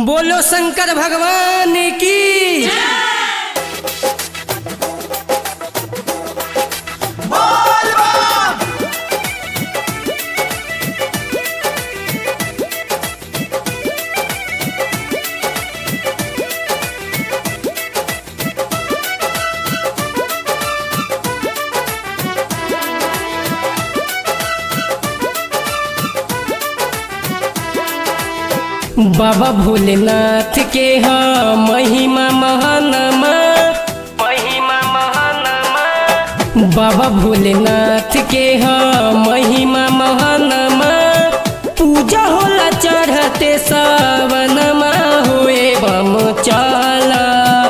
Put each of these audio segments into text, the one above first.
बोलो शंकर भगवान की बाबा भोलेनाथ के हाँ महिमा महानमा महिमा महानमा बाबा भोलेनाथ के हाँ महिमा महानमा पूजा होला चढ़ते सावनमा होए बम चला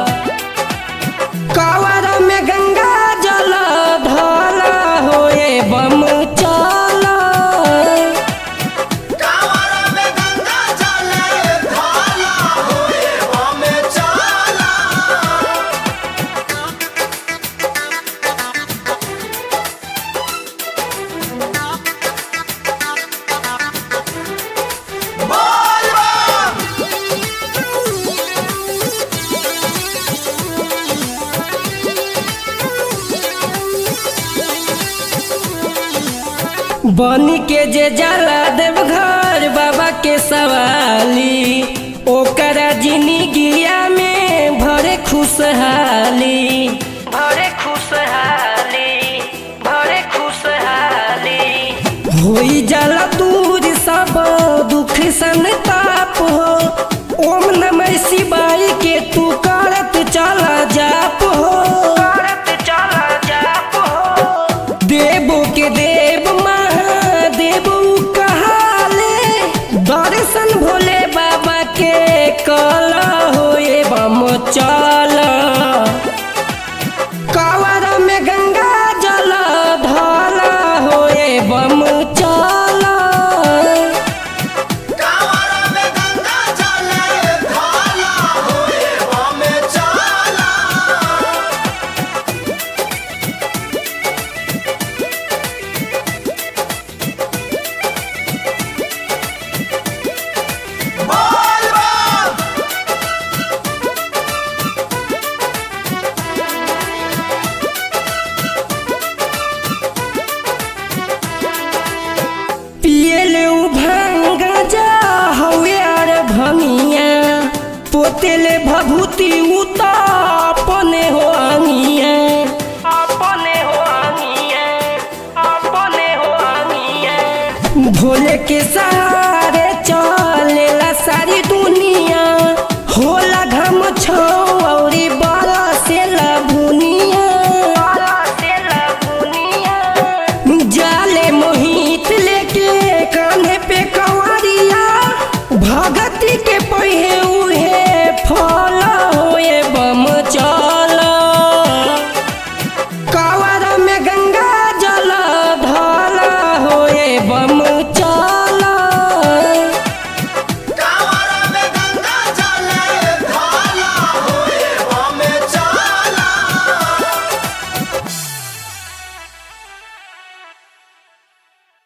कावर में गंगा जल ढाला होए बम चला कांवर में गंगा जल ढाला होए हमें चला बोल बम बनी के जे जाला देवघर बाबा के सवाली ओकरा जिंदगिया में भरे खुशहाली भरे खुशहाली भरे खुशहाली होई जाला दूर सब दुख संताप हो ओम नमः शिवाय के तू करत चला जाप हो करत चला जाप हो देवो के देव महादेव कहाले दर्शन भोले बाबा के कल होए बम चल कावर में गंगा जल ढाला होए बम चल कांवर में गंगा जल ढाला होए हमें चला बोल बम पियले उ भांग जा हवे अर भंगिया पोतेले भभूति उता